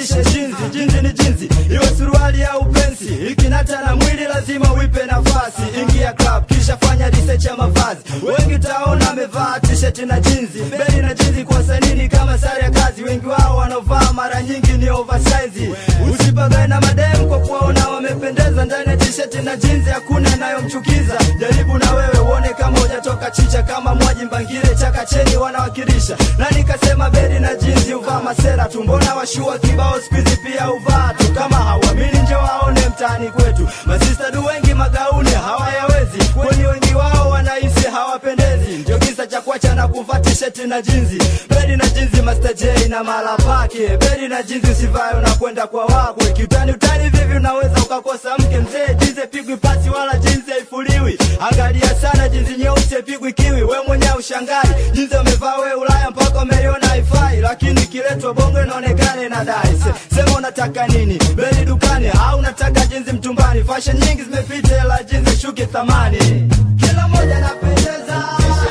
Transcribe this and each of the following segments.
ubadilishe jinsi jinsi ni jinsi iwe suruali au pensi ikinata na mwili lazima uipe nafasi ingia club kisha fanya research ya mavazi wengi utaona amevaa t-shirt na jinsi beli na jinsi kwa sanini kama sare ya kazi wengi wao wanaovaa mara nyingi ni oversize usipagae na madem kwa kuwaona wamependeza ndani ya t-shirt na jinsi hakuna inayomchukiza jaribu na wewe uone kama hujatoka chicha kama mwaji mbangile chakacheni wanawakilisha na nikasema beli na jinsi uvaa masera tu mbona washua kibao skuizi pia uvaa tu kama hauamini nje waone mtaani kwetu masista du wengi magauni hawayawezi kwani wengi wao wanahisi hawapendezi ndio kisa cha kuacha na kuvaa tisheti na jinzi beli na jinzi Master J na mala pake beli na jinzi usivae unakwenda kwa wakwe kiutani utani vivi unaweza ukakosa mke mzee jinzi pigwi pasi wala jinzi haifuliwi angalia sana jinzi nyeusi pigwi kiwi we mwenyewe ushangai jinzi umevaa we Ulaya mpaka umeliona haifai lakini ikiletwa bongo inaonekana inadai Se, sema unataka nini beli dukani au unataka jinzi mtumbani fashion nyingi zimepita ila jinzi shuki thamani kila moja napendeza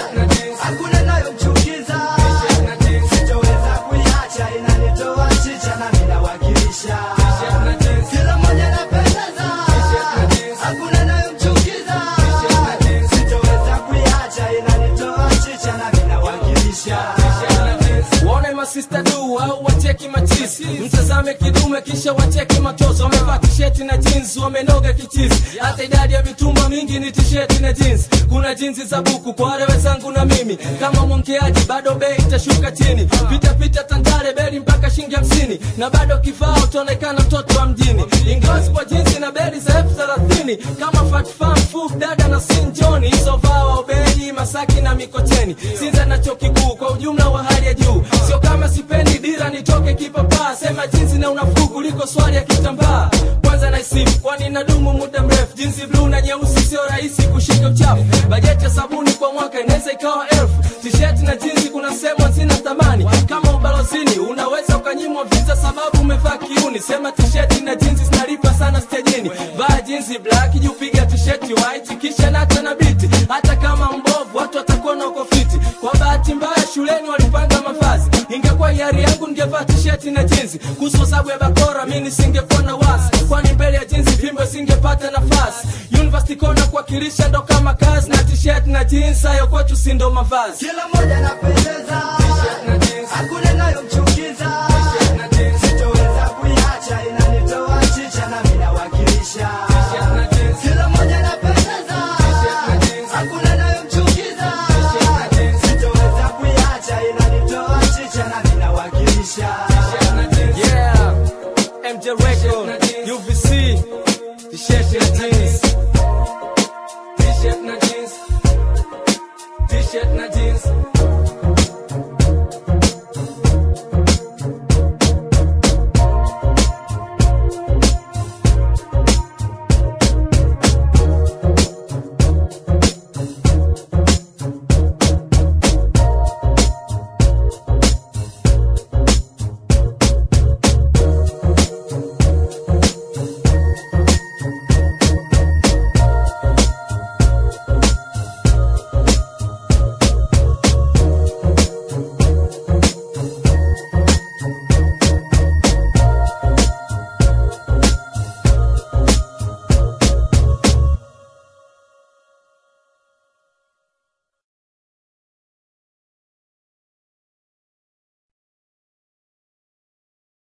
hakuna inayomchukiza sitoweza kuiacha inanitoa chicha na minawakilisha kila moja napendeza hakuna inayomchukiza sitoweza kuiacha inanitoa chicha na minawakilisha Waone masista du au wacheki machisi, mtazame kidume kisha wacheki matozo. Wamevaa tisheti na jeans, wamenoga kichizi. Hata idadi ya mitumba mingi ni tisheti na jeans. Kuna jinsi za buku kwa wale wenzangu na mimi, kama mwongeaji bado bei itashuka chini. Pita pita Tandale beli mpaka shilingi hamsini, na bado kifaa utaonekana mtoto wa mjini. Ingawa kwa jinsi na beli za elfu thelathini kama Fat Farm, Fuf, Dada na Sin John, hizo vawa ubeli Masaki na Mikocheni, Sinza na chuo kikuu kwa ujumla wa hali ya juu. Sio kama sipendi dira nitoke kipapaa, sema jinsi na unafuu kuliko swali ya kitambaa. Kwanza na isimu kwani inadumu muda mrefu, jinsi bluu na nyeusi sio rahisi kushika uchafu. Bajeti ya sabuni kwa mwaka inaweza ikawa elfu. T-shirt na jinsi kuna sehemu hazina thamani, kama ubalozini unaweza ukanyimwa visa sababu umevaa kiuni. Sema t-shirt na jinsi zinalipa sana stejini. Vaa jinsi black juu piga t-shirt white kisha nata na biti, hata kama mbovu watu watakuona uko fiti. Kwa bahati mbaya shuleni walipanga mavazi, ingekuwa hiari yangu ningevaa t-shirt na jinsi. Kuhusu sababu ya bakora mimi nisingekuwa na wasi, kwani mbele ya jinsi vimbo singepata nafasi. University kona kuwakilisha ndo kama kazi na t-shirt na jeans, hayo kwetu si ndo mavazi. kila moja napendeza hakuna inayomchukiza sitoweza kuiacha inanitoa chicha na minawakilisha kila moja napendeza hakuna inayomchukiza sitoweza kuiacha inanitoa chicha na minawakilisha Yeah, MJ Record, UVC, t-shirt na jeans. T-shirt na jeans. T-shirt na